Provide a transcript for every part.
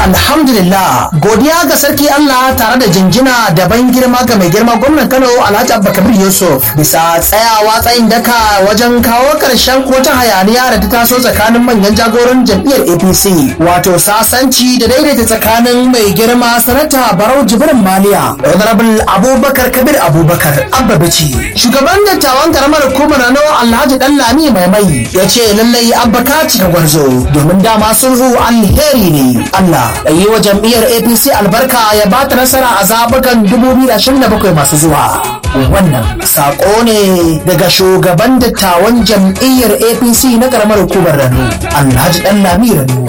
alhamdulillah godiya ga sarki Allah tare da jinjina da ban girma ga mai girma gwamnan Kano Alhaji Abubakar Yusuf bisa tsayawa tsayin daka wajen kawo karshen kotun hayaniya da ta taso tsakanin manyan jagoran jam'iyyar APC wato sasanci da daidaita tsakanin mai girma sanata Barau Jibrin Maliya Honorable Abubakar Kabir Abubakar Abba Bici shugaban dattawan karamar hukumar Rano Alhaji Dallami Mai Mai ya ce lallai Abba ka cika gwarzo domin dama sulhu alheri ne Allah da yi wa jam'iyyar APC albarka ya ba ta nasara a zabukan 2027 masu zuwa. Wannan sako ne daga shugaban dattawan jam'iyyar APC na karamar hukumar Rano, Alhaji Dan Lami Rano.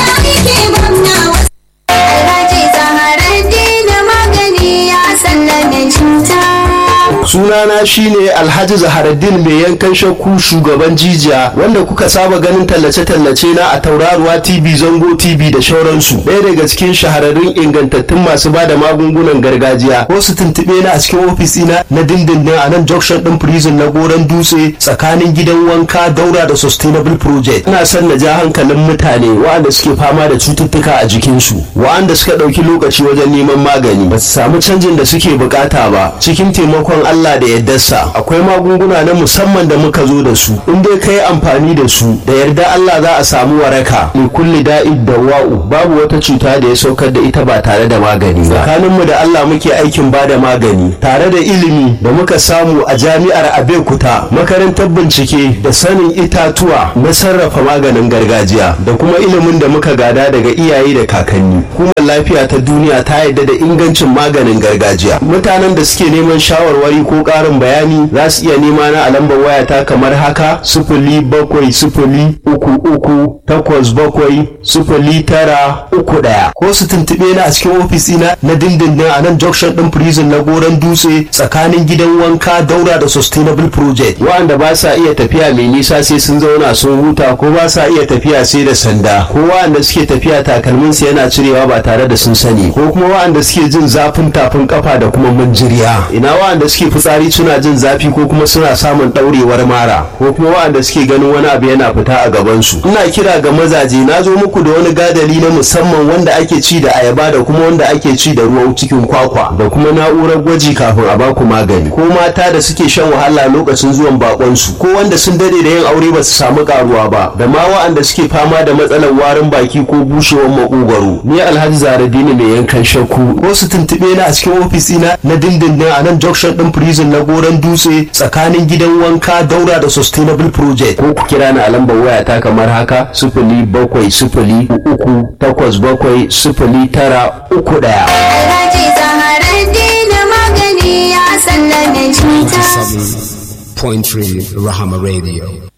sunana shine alhaji zaharaddin mai yankan shakku shugaban jijiya wanda kuka saba ganin tallace-tallace na a tauraruwa tv zango tv da shauransu ɗaya daga cikin shahararrun ingantattun masu bada magungunan gargajiya ko su tuntuɓe na a cikin ofis ina na dindindin a nan junction ɗin prison na goron dutse tsakanin gidan wanka daura da sustainable project ina son na ja hankalin mutane waɗanda suke fama da cututtuka a jikinsu waɗanda suka ɗauki lokaci wajen neman magani ba su samu canjin da suke bukata ba cikin taimakon Allah da yaddarsa akwai magunguna na musamman da muka zo da su in dai ka yi amfani da su da yarda Allah za a samu waraka li kulli da'id da wa'u babu wata cuta da ya saukar da ita ba tare da magani ba tsakaninmu da Allah muke aikin ba da magani tare da ilimi da muka samu a jami'ar Abeokuta makarantar bincike da sanin itatuwa na sarrafa maganin gargajiya da kuma ilimin da muka gada daga iyaye da kakanni kuma lafiya ta duniya ta yarda da ingancin maganin gargajiya mutanen da suke neman shawarwari ko ƙarin bayani za su iya nema na a lambar wayata kamar haka sifili bakwai sifili uku uku takwas bakwai sifili tara uku ɗaya ko su tuntuɓe na a cikin ofis ina na dindindin a nan junction ɗin prison na goron dutse tsakanin gidan wanka daura da sustainable project wa'anda ba sa iya tafiya mai nisa sai sun zauna sun huta ko ba sa iya tafiya sai da sanda ko wa'anda suke tafiya takalminsu yana cirewa ba tare da sun sani ko kuma wa'anda suke jin zafin tafin kafa da kuma manjiriya ina wa'anda suke fitsari suna jin zafi ko kuma suna samun ɗaurewar mara ko kuma wa'anda suke ganin wani abu yana fita a gabansu ina kira ga mazaje na zo muku da wani gadali na musamman wanda ake ci da ayaba da kuma wanda ake ci da ruwan cikin kwakwa da kuma na'urar gwaji kafin a baku magani ko mata da suke shan wahala lokacin zuwan bakonsu ko wanda sun dade da yin aure ba su samu karuwa ba da ma wa'anda suke fama da matsalar warin baki ko bushewar makogwaro ni alhaji zaradini mai yankan shakku ko su tuntuɓe na a cikin ofis ina na dindindin a nan junction ɗin prison na goron dutse tsakanin gidan wanka daura da sustainable project ko ku kira ni a lambar waya ta kamar haka sifili bakwai sifili uku takwas bakwai sifili tara uku ɗaya. Alhaji Zaharaddin magani ya sallame cuta. 97.3 Rahama Radio.